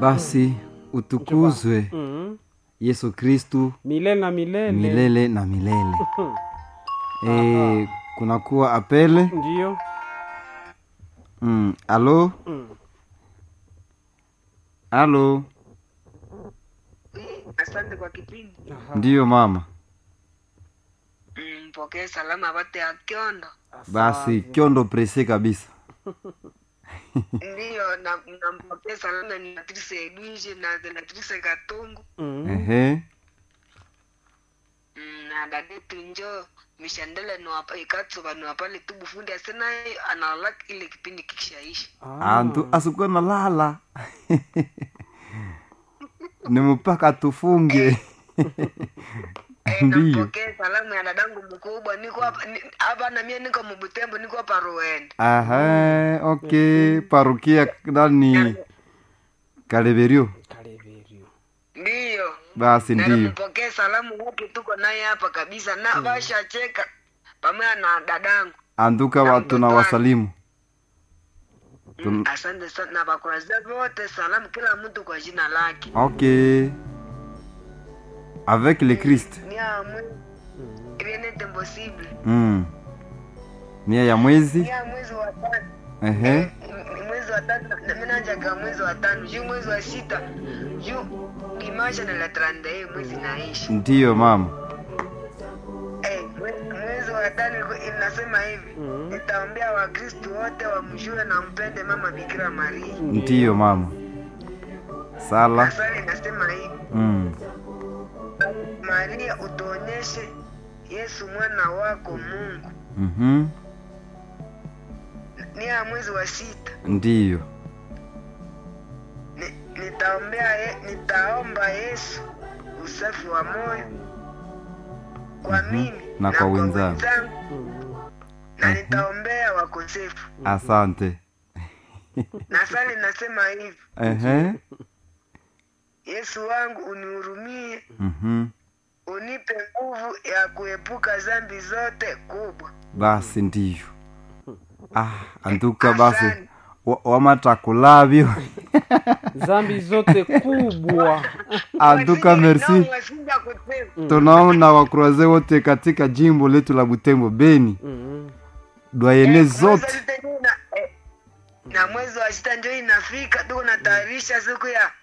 basi utukuzwe mm. yesu kristu milele na milele milele na milele e, kunakuwa apele ndiyo mm. alo mm. alo asante kwa kipindi Aha. ndiyo mama Mm, mpokee salama bate ya kyondo basi kyondo prese kabisa ndiyo na nampokee salama ni Patrice Edwige na Beatrice Katungu mm. ehe Mm, na dadetu njo mishandele niwapa ikatsoba niwapale tu bufundi asina analala ile kipindi kikishaisha Ah. antu asikuwa nalala ni mpaka tufunge Eh, ndiyo nampokee salamu ya dadangu mkubwa niko hapa ni- hapa na mie niko mubutembo niko hapa Ruenda aha ok parukia nani kaleverio Kaleverio. ndiyo basi na ndiyo nampokee salamu wote tuko naye hapa kabisa na bashacheka pamoja na dadangu anduka watu na wasalimu Mm, asante sana na bakuraza wote salamu kila mtu kwa jina lake ok avec le christ ni amwe rien n'est impossible mm. mia ya mwezi ni ya mwezi wa tano ehe M- mwezi wa tano na mimi najaga mwezi wa tano juu mwezi wa sita juu dimasha na la 31 mwezi naishi ndiyo mama eh mwe- mwezi wa tano ilikuwa- inasema hivi Mm. nitaombea wakristu wote wamjue na mpende mama bikira maria ndiyo mama sala asali inasema hivi mm. maria utuonyeshe yesu mwana wako mungu mm ni ya mwezi wa sita ndiyo Ni- nitaombea ye, nitaomba yesu usafi wa moyo kwa Mhm. mimi Na kwa wenzangu. Mm. na Mhm. nitaombea wakosefu asante na sali nasema hivi ehe yesu wangu unihurumie mhm unipe nguvu ya kuepuka zambi zote kubwa basi ndiyo ah anduka basi Asante. wa- wamatakulavyo zambi zote kubwa anduka Wasinja- merci nao wasinja kusema. tunaona wakroaze wote katika jimbo letu la butembo beni mm. dwayene Eh, mwezi zote wa sita ndio ina- eh, na mwezi wa sita ndio inafika tuko natayarisha siku ya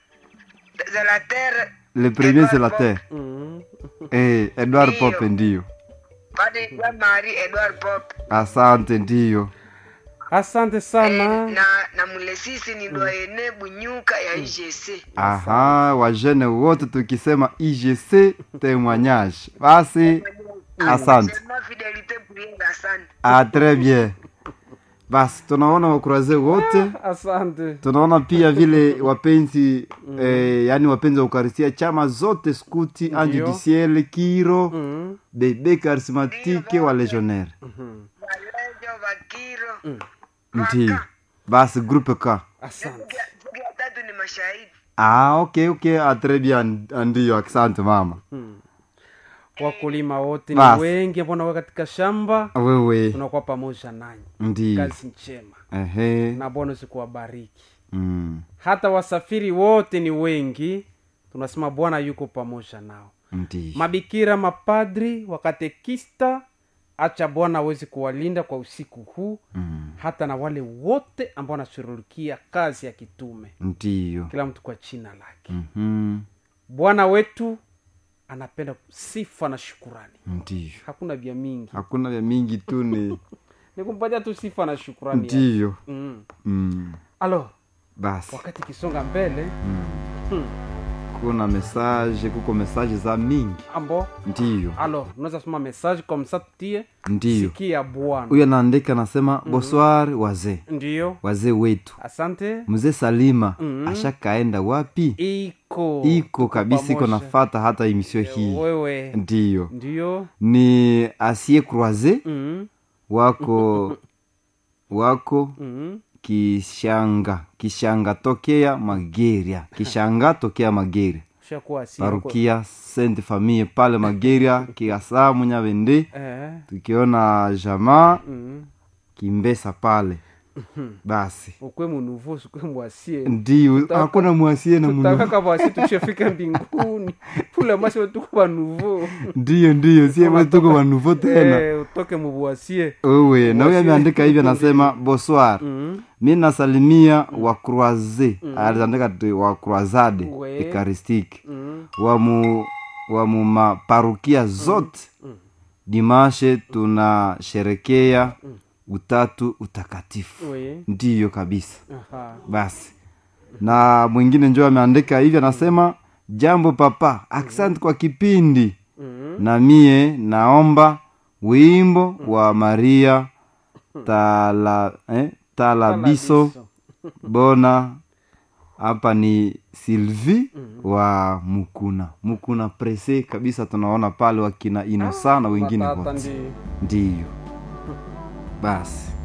za la terre le premier c'est la Edward terre Mm. eh, edward Ndiyo. pope ndiyo Padre Jean Marie Edward Pop asante ndiyo asante eh, sana na na mulesisi ni doyene bunyuka ya IGC aha wajene wote tukisema igc témoignage basi asante Sema fidelite priere asante ah, très bien basi tunaona wakuraze wote asante tunaona pia vile wapenzi eh, yani wapenzi wa ukarisia chama zote skuti ange du ciel kiro mm. bebe charismatique wa legionnaire Mhm. Walejo Bakiro ndiyo basi groupe k asante Siku ya- siku ya tatu ni mashahidi ah, ok ok ah, très bien ndiyo asante mama mm. wakulima wote ni Basi. wengi ambao nawe katika shamba wewe tunakuwa pamoja nanyi ndiyo kazi njema ehe na bwana usikuwabariki mm. hata wasafiri wote ni wengi tunasema bwana yuko pamoja nao ndiyo mabikira mapadri wakatekista acha bwana awezi kuwalinda kwa usiku huu mm. hata na wale wote ambao wanashughulikia kazi ya kitume ndiyo kila mtu kwa china lake Mhm. bwana wetu anapenda sifa na shukurani ndiyo hakuna vya mingi hakuna vya mingi tu ni ni kumpatia tu sifa na shukurani yake. ndiyo mm. mm. alo basi wakati ikisonga mbele mm. hmm. kuna mesaje kuko mesaje za mingi ambo ndiyo alo unaweza soma message kwa msatutie ndiyo sikia bwana huyo anaandika anasema boswar wazee ndiyo wazee wetu asante mzee salima Mhm. ashakaenda wapi iko iko kabisa iko pamoja. nafata hata emisio hii wewe ndiyo ndiyo ni asie croise mm wako wako mm kishanga kishanga tokea mageria kishanga tokea mageria ushakuwa si parukia sainte famille pale mageria kiasa munyavende eh tukiona jamaa mm kimbesa pale basi ukwe munuvu usikwe mwasie ndio hakuna mwasie na munu tutakaka bwasi tushafika mbinguni pule masi tuko banuvu ndio ndio sie tuko wanuvo tena Eh, utoke mubwasie wewe na huyo ameandika hivi anasema bonsoir mm. mi nasalimia wa croise aliandika tu wa croisade We. ekaristique Mm. wa mu wa mu maparukia zote dimashe tunasherekea utatu utakatifu we ndiyo kabisa aha basi na mwingine njo ameandika hivi anasema jambo papa asante kwa kipindi mm. na mie naomba wimbo wa maria tala, eh, talabiso Talabiso. bona hapa ni silvi wa mukuna mukuna prese kabisa tunaona pale wakina inosa na wengine Watata wote ndi ndiyo basi